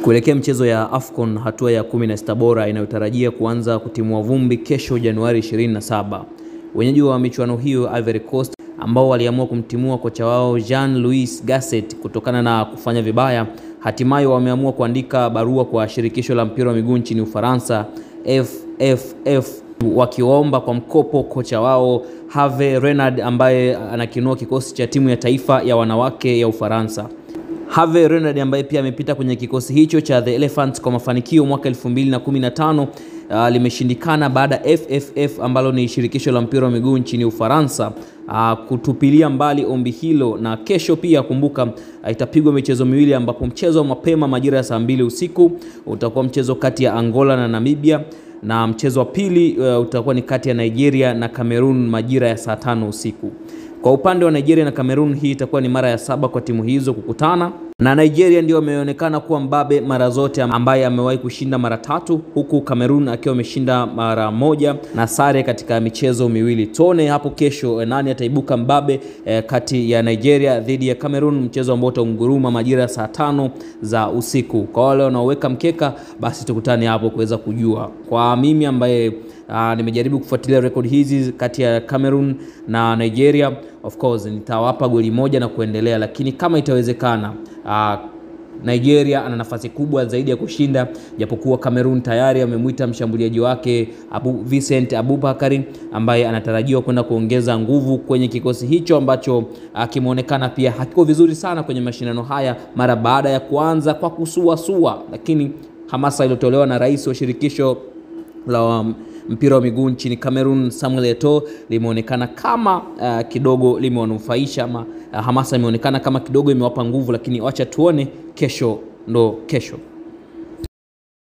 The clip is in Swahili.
Kuelekea mchezo ya AFCON hatua ya 16 bora inayotarajia kuanza kutimua vumbi kesho Januari 27. Wenyeji wa michuano hiyo Ivory Coast ambao waliamua kumtimua kocha wao Jean-Louis Gasset kutokana na kufanya vibaya, hatimaye wameamua kuandika barua kwa shirikisho la mpira wa miguu nchini Ufaransa FFF wakiomba kwa mkopo kocha wao Herve Renard ambaye anakinua kikosi cha timu ya taifa ya wanawake ya Ufaransa. Herve Renard ambaye pia amepita kwenye kikosi hicho cha The Elephants kwa mafanikio mwaka 2015 uh, limeshindikana baada ya FFF ambalo ni shirikisho la mpira wa miguu nchini Ufaransa uh, kutupilia mbali ombi hilo, na kesho pia kumbuka, uh, itapigwa michezo miwili ambapo mchezo wa mapema majira ya saa mbili usiku utakuwa mchezo kati ya Angola na Namibia na mchezo wa pili uh, utakuwa ni kati ya Nigeria na Cameroon majira ya saa tano usiku. Kwa upande wa Nigeria na Cameroon, hii itakuwa ni mara ya saba kwa timu hizo kukutana, na Nigeria ndio ameonekana kuwa mbabe mara zote, ambaye amewahi kushinda mara tatu, huku Cameroon akiwa ameshinda mara moja na sare katika michezo miwili. Tuone hapo kesho nani ataibuka mbabe eh, kati ya Nigeria dhidi ya Cameroon, mchezo ambao utaunguruma majira ya saa tano za usiku. Kwa wale wanaoweka mkeka, basi tukutane hapo kuweza kujua. Kwa mimi ambaye Uh, nimejaribu kufuatilia rekodi hizi kati ya Cameroon na Nigeria. Of course nitawapa goli moja na kuendelea, lakini kama itawezekana, uh, Nigeria ana nafasi kubwa zaidi ya kushinda, japokuwa Cameroon tayari amemwita mshambuliaji wake Abu Vincent Abubakari ambaye anatarajiwa kwenda kuongeza nguvu kwenye kikosi hicho ambacho kimeonekana pia hakiko vizuri sana kwenye mashindano haya mara baada ya kuanza kwa kusuasua, lakini hamasa iliyotolewa na rais wa shirikisho la mpira wa miguu nchini Cameroon Samuel Eto'o limeonekana kama uh, kidogo limewanufaisha ama uh, hamasa imeonekana kama kidogo imewapa nguvu, lakini wacha tuone kesho, ndo kesho.